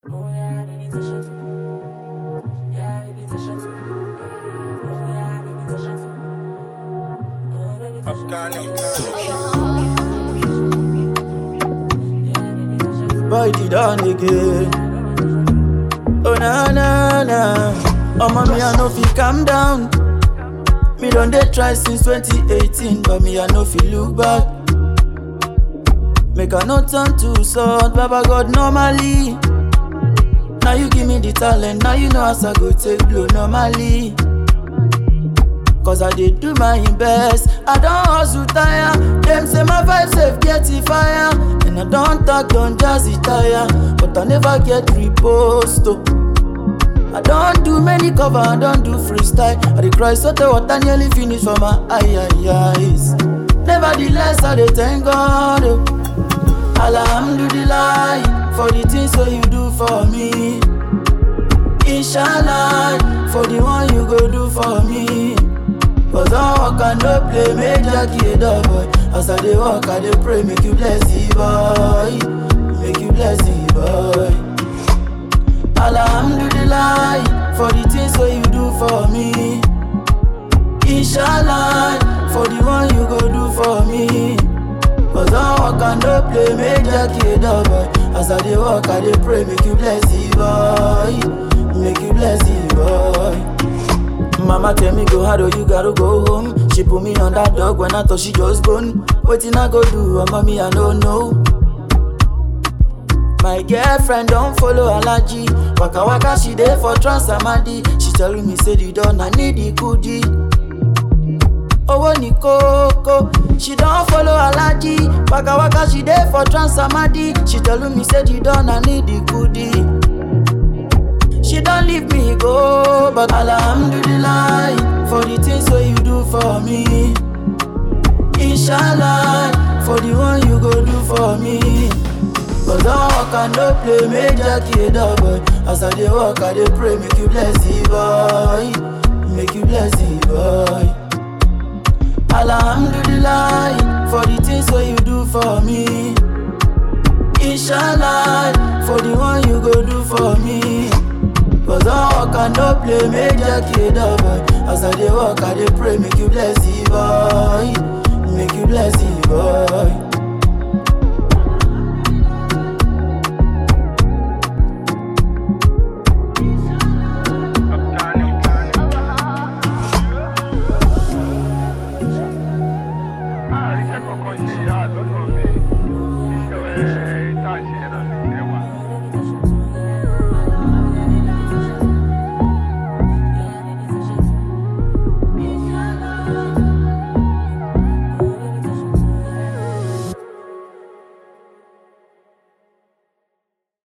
Boy, did on again. Oh na na na, Omo me I no fit calm down. Me don dey try since 2018, but me I no fit look back. Make I no turn to salt, Baba God normally. Now you give me the talent, now you know as I go take blow normally. Cause I dey do my best, I don hustle tire. Them say my vibe safe get it fire. And I don talk, don jazzy tire. But I never get repost oh. I don't do many cover, I don't do freestyle. I dey cry so the water nearly finish for my eye, eye, eyes. Nevertheless, I dey thank God. Oh. Alhamdulillah for the things so you do for me. Inshallah for the one you go do for me. Cause I walk and no play, make Jackie a dog boy. As I dey walk, I dey pray, make you bless the boy, make you bless the boy. Alhamdulillah for the things so you do for me. Inshallah for the one you go do for me. Cause I walk and no play, make Jackie a dog boy. As I dey walk, I dey pray, make you bless the boy, make you bless the boy. Mama tell me go hard or you gotta go home. She put me on that dog when I thought she just gone. Waiting I go do, oh mommy I don't know. My girlfriend don't follow allergy. Waka waka she dey for transamadi. She telling me say the don I need the goodie. owó ní kókó she don follow alaji waka waka she dey for transamadi she tell me say the don i need the goodie she don leave me go but alhamdulillah for the things wey you do for me inshallah for the one you go do for me cause i work and no play make jackie a dog boy as i dey work i dey pray make you bless the boy make you bless the boy. Alhamdulillah for the things wey you do for me. Inshallah for the one you go do for me. Cause I walk and no play, make Jackie a dog boy. As I dey walk, I dey pray, make you bless the boy, make you bless the boy.